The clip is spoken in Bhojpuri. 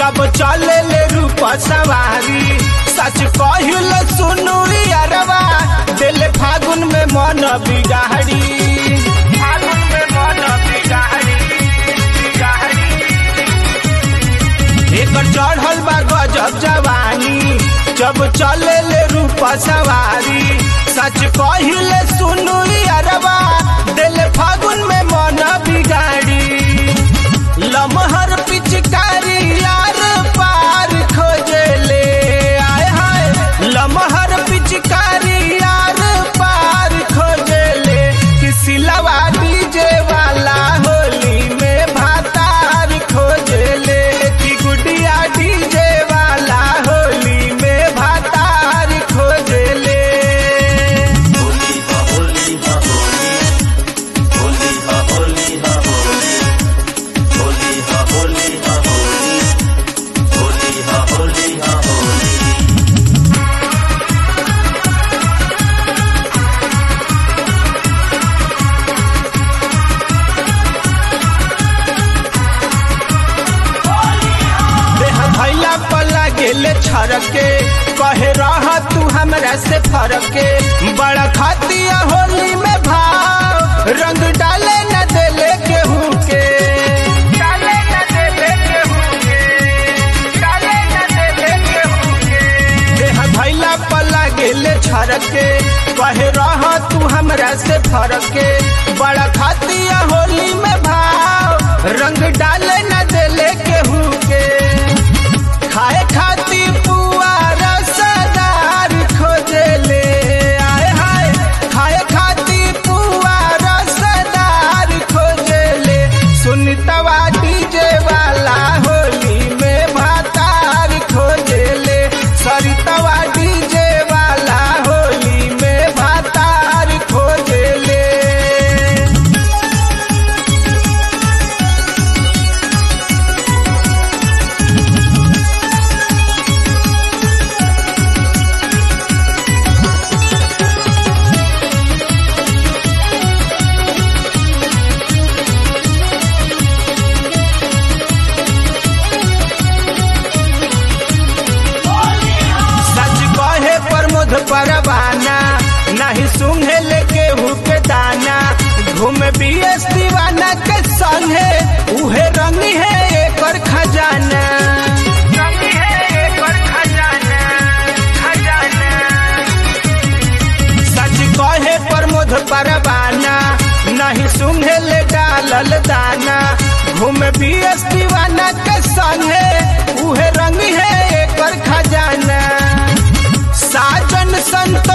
जब चले ले रूप सवारी सच कहिल सुनु अरवा दिल फागुन में मन बिगाड़ी फागुन में मन बिगाड़ी बिगाड़ी एकर चढ़ल बा गजब जवानी जब चले ले रूप सवारी सच कहिले सुनु अरवा दिल फागुन में मन बिगाड़ी लमहर पिचकारी यार पार खोजले आय हाय लमहर पिचकारी यार पार खोजले किसी लवा डीजे वाला होली में भातार खोजले कि गुडिया डीजे वाला होली में भातार खोजले देह भैला पला गेले छरके कहे रह तू हमरा से फरके बड़ा खातिया होली में भाव रंग डाले न देले केहू के डाले न देले केहू के डाले न देले केहू के देह भैला पला गेले छरके कहे रह तू हमरा से फरके बड़ा खातिया होली में भाव रंग डाले न देले केहू के खाए खाती पुआ रसदार खोजले आय हाय खाए खाती पुआ रसदार खोजले सुनतवा डीजे वाला होली में भातार खोजले सरितवा डीजे वाला होली में भातार खोजले सच कहे प्रमोद परवाना नहीं सुंघे लेके के दाना घूम बीएस दीवाना के संगे उहे रंग है एकर खजाना रंग है एकर खजाना खजाना सच कहे प्रमोद परवाना नहीं सुंघे ले डालल दाना घूम बीएस दीवाना के संगे उहे रंग है एकर खजाना साजन संत